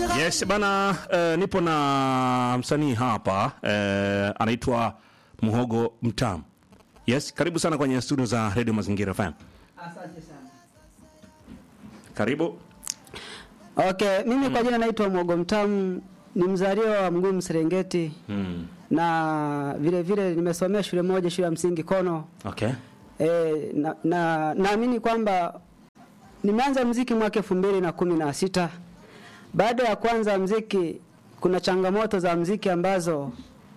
Yes bana, uh, nipo na msanii hapa uh, anaitwa Muhogo Mtamu. Yes, karibu sana kwenye studio za Radio Mazingira FM. Asante sana. Karibu. Okay, mimi kwa jina naitwa Mwogo Mtamu, ni mzaliwa wa Mgumu Serengeti Mm. na vile vile nimesomea shule moja, shule ya msingi Kono. Okay. E, na na- naamini kwamba nimeanza mziki mwaka elfu mbili na kumi na sita. Baada ya kuanza mziki, kuna changamoto za mziki ambazo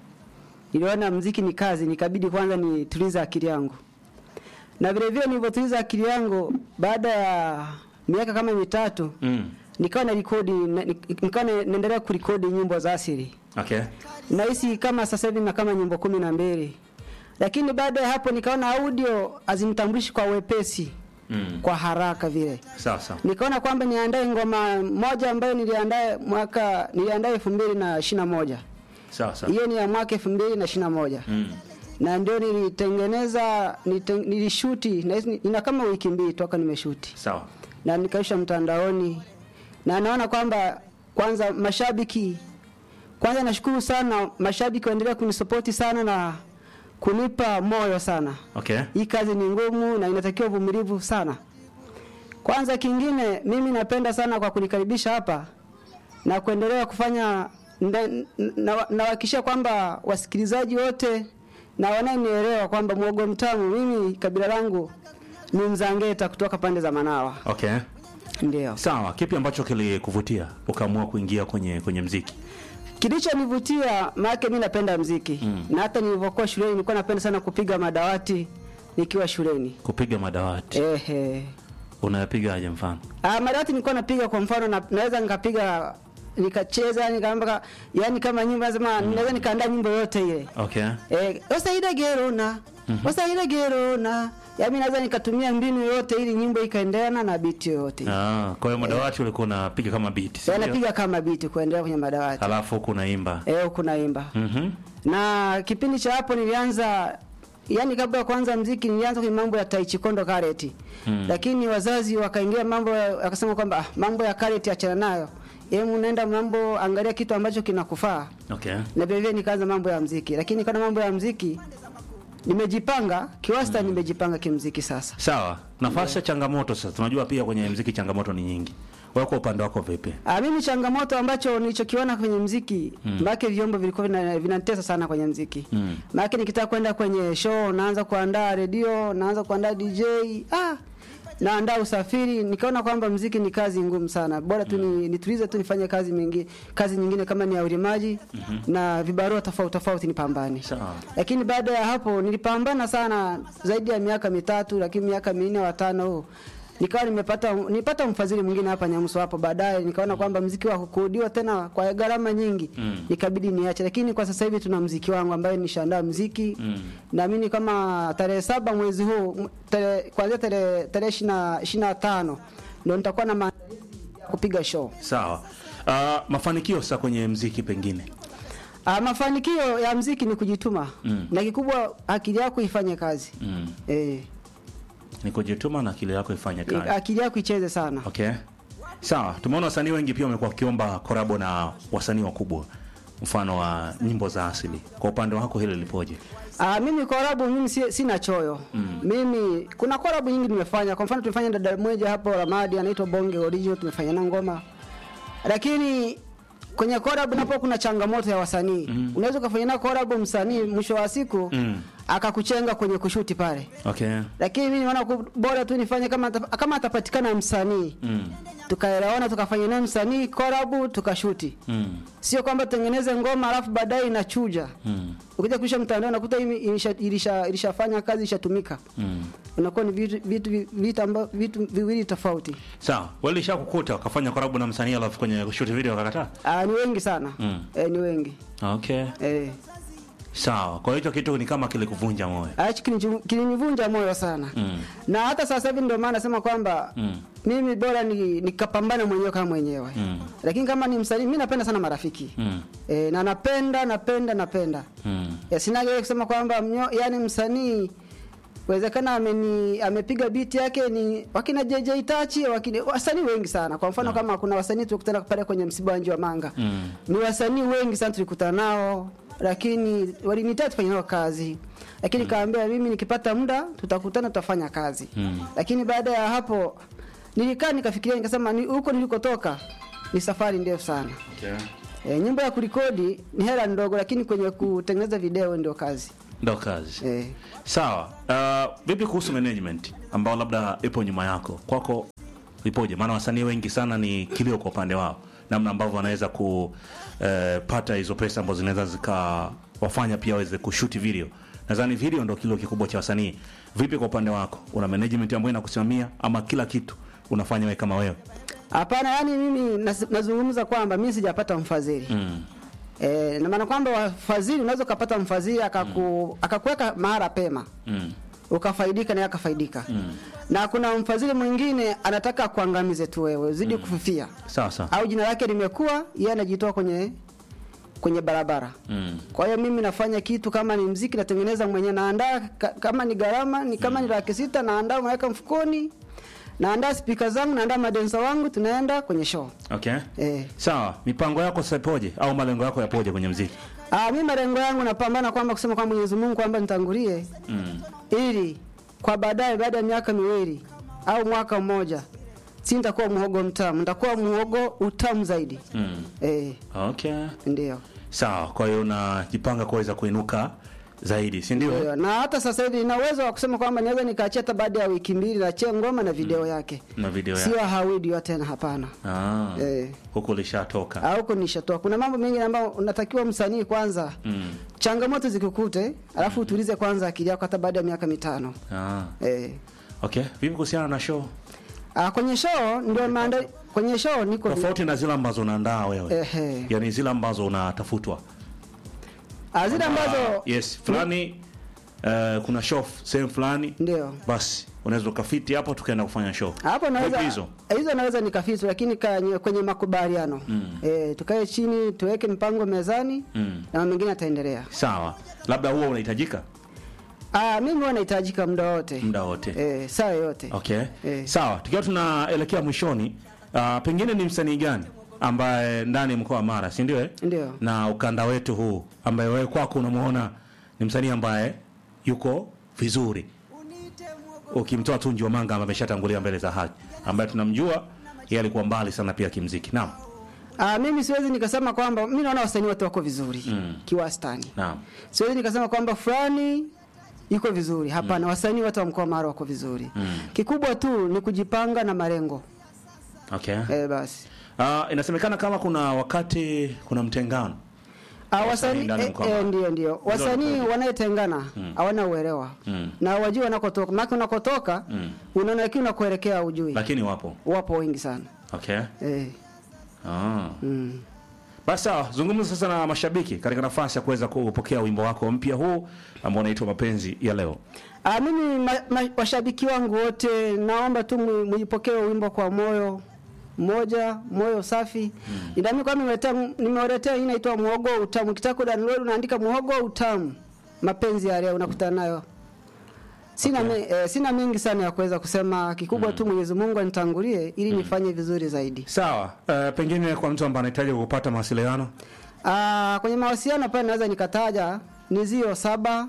niliona mziki ni kazi, nikabidi kwanza nitulize akili yangu, na vile vile nilivyotuliza akili yangu, baada ya miaka kama mitatu Mm. nikawa na rekodi na- nikawa na- naendelea kurekodi nyimbo za asili Okay. nahisi kama sasa hivi na kama nyimbo kumi na mbili lakini baada ya hapo nikaona audio hazinitambulishi kwa wepesi Mm. kwa haraka vile Sawa sawa. nikaona kwamba niandae ngoma moja ambayo niliandae mwaka niliandae elfu mbili na ishirini na moja Sawa sawa. hiyo ni ya mwaka elfu mbili na ishirini na moja Mm. na ndio nilitengeneza niliten- nilishuti nahisi ina kama wiki mbili toka nimeshuti Sawa. na nikaisha mtandaoni na naona kwamba kwanza mashabiki kwanza nashukuru sana mashabiki waendelea kunisapoti sana na kunipa moyo sana Okay. hii kazi ni ngumu na inatakiwa uvumilivu sana kwanza kingine mimi napenda sana kwa kunikaribisha hapa na kuendelea kufanya nda- na- nawahakikishia kwamba wasikilizaji wote na wananielewa kwamba mwogo mtamu mimi kabila langu ni mzangeta kutoka pande za manawa Okay. ndio Sawa. Kipi ambacho kilikuvutia ukaamua kuingia kwenye kwenye mziki? Kilichonivutia maana mimi napenda mziki Mm. na hata nilivyokuwa shuleni nilikuwa napenda sana kupiga madawati nikiwa shuleni. Kupiga madawati. Ehe. Unayapigaje mfano? Ah, madawati nilikuwa napiga kwa mfano na, naweza nikapiga nikacheza nikaamba yani kama nyimbo nasema naweza nikaandaa nyimbo yote ile. Okay. Eh, osaida gerona. Osaida gerona. Yaani naweza nikatumia mbinu yoyote ili nyimbo ikaendeana na beat yoyote. Ah, kwa hiyo madawati ulikuwa unapiga kama beat. si Yeah. ndio? Napiga kama beat kuendelea kwenye madawati. Halafu huku unaimba. Eh, huku naimba. Mhm. na kipindi cha hapo nilianza yani kabla ya kuanza mziki nilianza kwenye mambo ya Tai Chi Kondo karate Mm. lakini wazazi wakaingia mambo ya- wakasema kwamba ah, mambo ya karate achana nayo hebu nenda mambo angalia kitu ambacho kinakufaa Okay. na vile vile nikaanza mambo ya mziki lakini kana mambo ya mziki nimejipanga kiwasta nimejipanga kimziki sasa Sawa. Nafasi ya changamoto sasa. Tunajua pia kwenye mziki changamoto ni nyingi. Wewe kwa upande wako vipi? Ah, mimi changamoto ambacho nilichokiona kwenye mziki mm. maana vyombo vilikuwa vina- vinanitesa sana kwenye mziki Mm. maana nikitaka kwenda kwenye show naanza kuandaa redio naanza kuandaa DJ ah naandaa usafiri nikaona kwamba mziki ni kazi ngumu sana bora tu ni, nitulize tu nifanye kazi mingi, kazi nyingine kama ni ya ulimaji na vibarua tofauti tofauti nipambane Sawa. lakini baada ya hapo nilipambana sana zaidi ya miaka mitatu lakini miaka minne watano huu nikawa nimepata nipata mfadhili mwingine hapa Nyamuso hapo baadaye nikaona kwamba mziki wa kukudiwa tena kwa gharama nyingi Mm. nikabidi niache lakini kwa sasa hivi tuna mziki wangu ambaye nishaandaa mziki Mm. naamini kama tarehe saba mwezi huu m- tarehe kuanzia tarehe tarehe ishirini na tano ndio nitakuwa na maandalizi ya kupiga show Sawa. Uh, mafanikio sasa kwenye mziki pengine. Ah, mafanikio ya mziki ni kujituma Mm. na kikubwa akili yako ifanye kazi Mm. eh Ni kujituma na akili yako ifanye kazi. akili yako icheze sana Okay. Sawa, tumeona wasanii wengi pia wamekuwa wakiomba korabo na wasanii wakubwa, mfano wa nyimbo za asili. Kwa upande wako hili lipoje? Ah, mimi korabu mimi si, sina choyo Mm. mimi kuna korabu nyingi nimefanya kwa mfano tumefanya dada mmoja hapo Ramadi anaitwa Bonge Original tumefanya na ngoma lakini kwenye korabu napo kuna changamoto ya wasanii Mm. unaweza ukafanya na korabu msanii mwisho wa siku Mm. akakuchenga kwenye kushuti pale Okay. lakini mimi naona ku- bora tu nifanye kama ata- kama atapatikana msanii Mm. tukaelewana tukafanya naye msanii korabu tukashuti Mm. sio kwamba tutengeneze ngoma alafu baadaye inachuja Mm. ukija kuisha mtandao nakuta hii ilisha- ilisha- ilishafanya kazi ilishatumika Mm. unakuwa ni vitu vitu vitu, amba, vitu viwili tofauti Sawa, wale lishakukuta wakafanya korabo na msanii alafu kwenye shoot video wakakataa? Aa, ni wengi sana Mm. e, ni wengi Okay. e. Sawa. Kwa hiyo hicho kitu ni kama kilikuvunja moyo. Hichi kilinichu- kilinivunja moyo sana Mm. na hata sasa hivi ndio maana nasema kwamba Mm. mimi bora ni nikapambana mwenyewe kama mwenyewe Mm. lakini kama ni msanii mi napenda sana marafiki Mm. e, na napenda napenda napenda Mm. e, sinaga kusema kwamba mnyo, yani msanii Wezekana ameni amepiga beat yake ni wakina JJ Tachi, wakina wasanii wengi sana. Kwa mfano kama kuna wasanii tulikutana pale kwenye msiba wa Njiwa Manga. Mm. Ni wasanii wengi sana tulikutana nao, lakini walinitaka tufanye nao kazi. Lakini kaambia mimi nikipata muda tutakutana tutafanya kazi. Mm. Lakini baada ya hapo nilikaa nikafikiria nikasema ni huko nilikotoka ni safari ndefu sana. Okay. E, nyimbo ya kurekodi ni hela ndogo, lakini kwenye kutengeneza video ndio kazi. Ndo kazi. E, Sawa. Uh, vipi kuhusu management ambao labda ipo nyuma yako? Kwako ipoje? Maana wasanii wengi sana ni kilio kwa upande wao, namna ambavyo wanaweza kupata hizo pesa ambazo zinaweza zikawafanya pia waweze kushuti video. Nadhani video ndo kilio kikubwa cha wasanii. Vipi kwa upande wako, una management ambayo inakusimamia ama kila kitu unafanya wewe kama wewe? Hapana, yani mimi nas- nazungumza kwamba mimi sijapata mfadhili Mm. e, na maana kwamba wafadhili unaweza ukapata mfadhili akaku, akakuweka mahara pema Mm. ukafaidika naye akafaidika Mm. na kuna mfadhili mwingine anataka kuangamize tu wewe uzidi kufifia Sawa sawa. au jina lake limekuwa yeye anajitoa kwenye kwenye barabara Mm. kwa hiyo mimi nafanya kitu kama ni mziki natengeneza mwenyewe naandaa ka, kama ni gharama ni kama ni laki sita naandaa naweka mfukoni naandaa spika zangu naandaa madensa wangu tunaenda kwenye show Okay. eh. Sawa, mipango yako sasa ipoje au malengo yako yapoje kwenye mziki? Ah, mimi malengo yangu napambana kwamba kusema kwa Mwenyezi Mungu kwamba nitangulie Mm. ili kwa baadaye baada ya miaka miwili au mwaka mmoja si nitakuwa muhogo mtamu nitakuwa muhogo utamu zaidi Mm. eh, Okay. ndio Sawa, kwa hiyo unajipanga kuweza kuinuka zaidi, si ndio? Ndio, na hata sasa hivi nina uwezo wa kusema kwamba naweza nikaachia hata baada ya wiki mbili naachia ngoma na video yake Na video sio yako. hawidio tena hapana Ah. eh, Huko ulishatoka. au huko nishatoa kuna mambo mengi ambayo unatakiwa msanii kwanza Mm. changamoto zikukute alafu utulize kwanza akili yako hata baada ya miaka mitano Ah. eh. Okay. Vipi kuhusiana na show? Ah, kwenye show ndio maanda kwenye show niko Tofauti na zile ambazo unaandaa wewe. ehe Yaani zile ambazo unatafutwa. Ah, zile ambazo Ah, yes, fulani eh, kuna show sehemu fulani ndio basi unaweza ukafiti hapo tukaenda kufanya show. hapo naweza Vipi hizo? hizo naweza nikafitu lakini kanye- kwenye makubaliano Mm. eh, tukae chini tuweke mpango mezani Mm. na mengine ataendelea Sawa. Labda huo unahitajika ah, mimi huwa nahitajika muda wote muda wote. eh, saa yoyote Okay. Eh. Sawa, tukiwa tunaelekea mwishoni, uh, pengine ni msanii gani ambaye ndani ya mkoa wa Mara, si ndio? eh? ndio Na ukanda wetu huu ambaye wewe kwako unamuona ni msanii ambaye yuko vizuri, ukimtoa tu Njiwa Manga ambaye ameshatangulia mbele za haki, ambaye tunamjua yeye alikuwa mbali sana pia kimziki. Naam, ah, mimi siwezi nikasema kwamba mimi naona wasanii wote wako vizuri Mm. kiwastani naam. siwezi nikasema kwamba fulani yuko vizuri hapana wasanii wote wa mkoa wa Mara wako vizuri Mm. kikubwa tu ni kujipanga na malengo Okay. eh, basi Uh, inasemekana kama kuna wakati kuna mtengano. Ah, Wasanii wasanii ndani ya eh, mkoa. eh, ndio ndio wasanii wanayetengana hawana uelewa Mm. na wajui wanakotoka maana unakotoka Mm. unaona lakini unakoelekea ujui Lakini wapo. wapo wengi sana Okay. eh, Ah. mm. Basi sawa, zungumza sasa na mashabiki katika nafasi ya kuweza kupokea wimbo wako mpya huu ambao unaitwa Mapenzi ya Leo. Ah, mimi ma, ma, washabiki wangu wote naomba tu mu- muipokee wimbo kwa moyo mmoja moyo safi mm. Nami kwa nimeletea nimewaletea hii inaitwa muhogo utamu. Kitaka download unaandika muhogo utamu mapenzi ya leo unakutana nayo. Sina Okay. me, eh, sina mengi sana ya kuweza kusema kikubwa tu Mwenyezi Mungu anitangulie ili nifanye vizuri zaidi. Sawa, uh, pengine kwa mtu ambaye anahitaji kupata mawasiliano Ah, kwenye mawasiliano pale naweza nikataja ni zio saba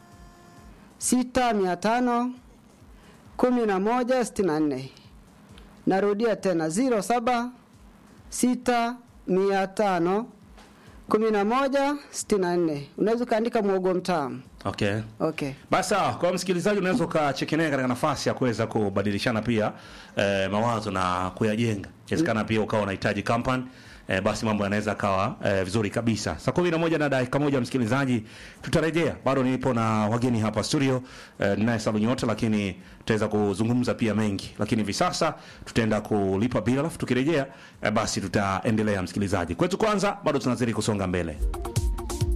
sita mia tano kumi na moja sitini na nne. Narudia tena ziro saba sita mia tano kumi na moja sitini na nne. Unaweza ukaandika mwogo mtamu. okay. Okay. Basi sawa, kwa msikilizaji unaweza ukacheki naye katika nafasi ya kuweza kubadilishana pia eh, mawazo na kuyajenga. Inawezekana pia ukawa unahitaji company eh, basi mambo yanaweza kawa eh, vizuri kabisa. Saa kumi na moja na dakika moja msikilizaji, tutarejea. Bado nipo na wageni hapa studio eh, ninaye Salu Nyota, lakini tutaweza kuzungumza pia mengi, lakini hivi sasa tutaenda kulipa bila, alafu tukirejea eh, basi tutaendelea msikilizaji. Kwetu kwanza, bado tunazidi kusonga mbele.